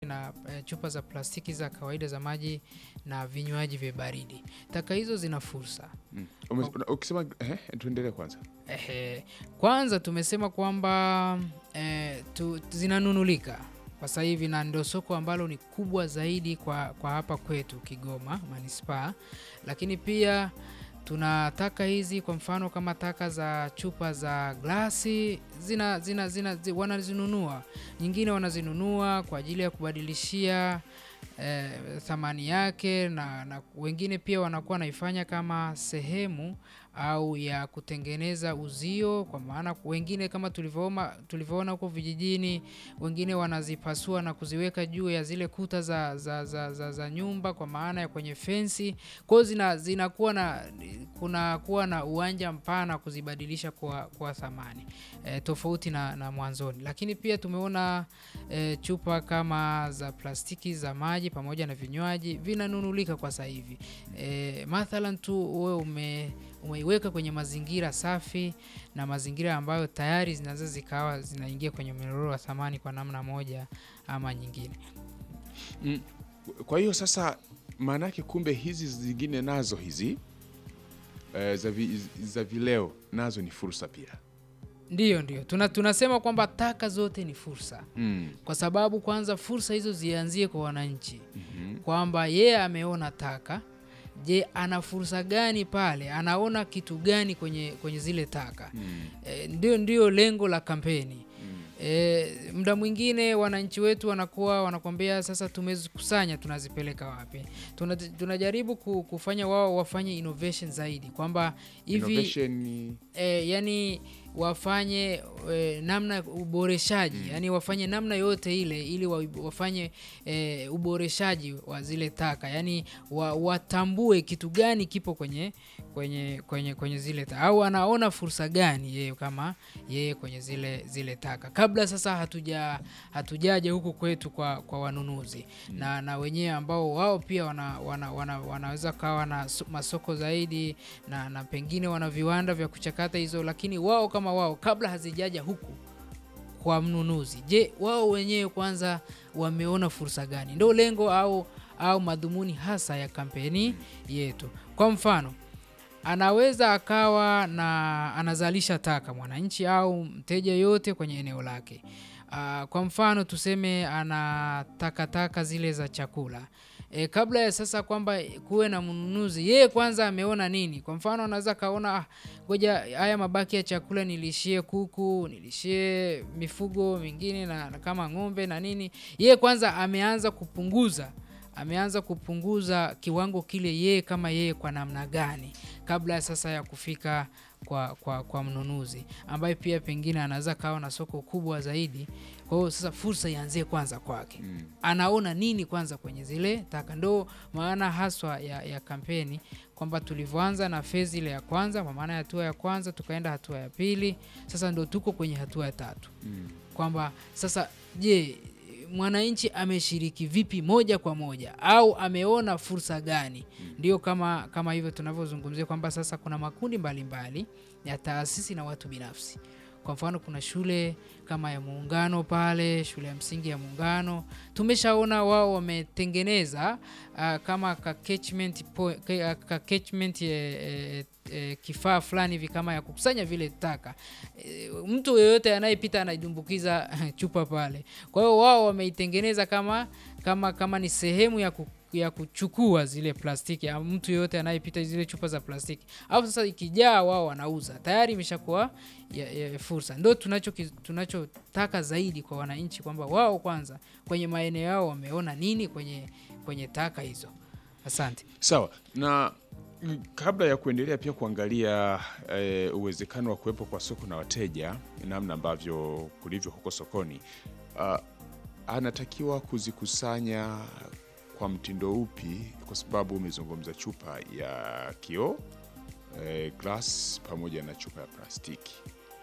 na e, chupa za plastiki za kawaida za maji na vinywaji vya baridi. Taka hizo zina fursa. Mm. Ume- una- Ukisema eh, tuendelee kwanza. Ehe, kwanza tumesema kwamba eh, tu, zinanunulika kwa sasa hivi na ndio soko ambalo ni kubwa zaidi kwa, kwa hapa kwetu Kigoma manispaa, lakini pia tuna taka hizi, kwa mfano kama taka za chupa za glasi zina, zina, zina, zi, wanazinunua, nyingine wanazinunua kwa ajili ya kubadilishia eh, thamani yake na, na wengine pia wanakuwa wanaifanya kama sehemu au ya kutengeneza uzio, kwa maana wengine kama tulivyoona tulivyoona huko vijijini, wengine wanazipasua na kuziweka juu ya zile kuta za, za, za, za, za nyumba, kwa maana ya kwenye fensi. Kwa hiyo zina zinakuwa na kunakuwa na uwanja mpana kuzibadilisha kwa, kwa thamani e, tofauti na, na mwanzoni. Lakini pia tumeona e, chupa kama za plastiki za maji pamoja na vinywaji vinanunulika kwa sasa hivi. E, mathalan tu wewe ume umeiweka kwenye mazingira safi na mazingira ambayo tayari zinaweza zikawa zinaingia kwenye mnyororo wa thamani kwa namna moja ama nyingine. Mm. Kwa hiyo sasa maana yake kumbe hizi zingine nazo hizi eh, za, vi, za vileo nazo ni fursa pia. Ndiyo, ndiyo tuna, tunasema kwamba taka zote ni fursa, Mm. kwa sababu kwanza fursa hizo zianzie kwa wananchi Mhm. kwamba yeye ameona taka. Je, ana fursa gani pale? Anaona kitu gani kwenye, kwenye zile taka? Mm. E, ndio, ndio lengo la kampeni. Mm. E, muda mwingine wananchi wetu wanakuwa wanakwambia sasa, tumezikusanya tunazipeleka wapi? Tuna, tunajaribu ku- kufanya wao wafanye innovation zaidi kwamba hivi Innovation ni- e, yani wafanye e, namna ya uboreshaji yani wafanye namna yote ile ili wa, wafanye e, uboreshaji wa zile taka yani wa, watambue kitu gani kipo kwenye kwenye kwenye kwenye zile taka au anaona fursa gani yeye kama yeye kwenye zile zile taka kabla sasa hatuja hatujaja huku kwetu kwa, kwa wanunuzi na, na wenyewe ambao wao pia wana, wana, wana, wanaweza kawa na so- masoko zaidi na, na pengine wana viwanda vya kuchakata hizo, lakini wao kama wao kabla hazijaja huku kwa mnunuzi, je, wao wenyewe kwanza wameona fursa gani? Ndio lengo au au madhumuni hasa ya kampeni yetu. Kwa mfano anaweza akawa na anazalisha taka mwananchi au mteja yote kwenye eneo lake. Uh, kwa mfano tuseme ana takataka zile za chakula e, kabla ya sasa kwamba kuwe na mnunuzi, yeye kwanza ameona nini? Kwa mfano anaweza kaona ah, ngoja haya mabaki ya chakula nilishie kuku, nilishie mifugo mingine na, na kama ng'ombe na nini. Yeye kwanza ameanza kupunguza ameanza kupunguza kiwango kile yeye kama yeye kwa namna gani kabla ya sasa ya kufika kwa, kwa, kwa mnunuzi ambaye pia pengine anaweza kawa na soko kubwa zaidi. Kwa hiyo sasa fursa ianzie kwanza kwake Mm. anaona nini kwanza kwenye zile taka. Ndo maana haswa ya, ya kampeni kwamba tulivyoanza na fezi ile ya kwanza, kwa maana ya hatua ya kwanza, tukaenda hatua ya pili, sasa ndo tuko kwenye hatua ya tatu Mm. kwamba sasa je, mwananchi ameshiriki vipi moja kwa moja au ameona fursa gani? Ndio kama kama hivyo tunavyozungumzia kwamba sasa kuna makundi mbalimbali ya taasisi na watu binafsi. Kwa mfano kuna shule kama ya Muungano pale, shule ya msingi ya Muungano, tumeshaona wao wametengeneza uh, kama ka catchment, po, ka, ka catchment eh, eh, eh, kifaa fulani hivi kama ya kukusanya vile taka e, mtu yeyote anayepita anaidumbukiza chupa pale. Kwa hiyo wao wameitengeneza kama kama kama ni sehemu ya ku, ya kuchukua zile plastiki ya mtu yeyote anayepita zile chupa za plastiki, au sasa ikijaa wao wanauza tayari, imeshakuwa ya, ya fursa. Ndio tunacho tunachotaka zaidi kwa wananchi kwamba wao kwanza kwenye maeneo yao wameona nini kwenye kwenye taka hizo. Asante. Sawa na mm, kabla ya kuendelea pia kuangalia eh, uwezekano wa kuwepo kwa soko na wateja, namna ambavyo kulivyo huko sokoni, uh, anatakiwa kuzikusanya kwa mtindo upi? Kwa sababu umezungumza chupa ya kioo eh, glass pamoja na chupa ya plastiki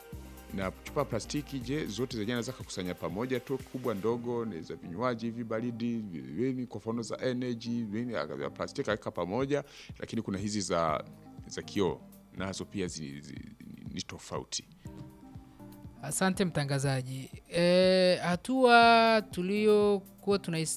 na chupa ya plastiki, je, zote zenyewe naweza kukusanya pamoja tu, kubwa ndogo, ni za vinywaji hivi baridi, vini kwa mfano za energy, vini ya plastiki aweka pamoja, lakini kuna hizi za za kioo nazo pia zi, zi, ni tofauti. Asante mtangazaji. E, hatua tuliokuwa tunais-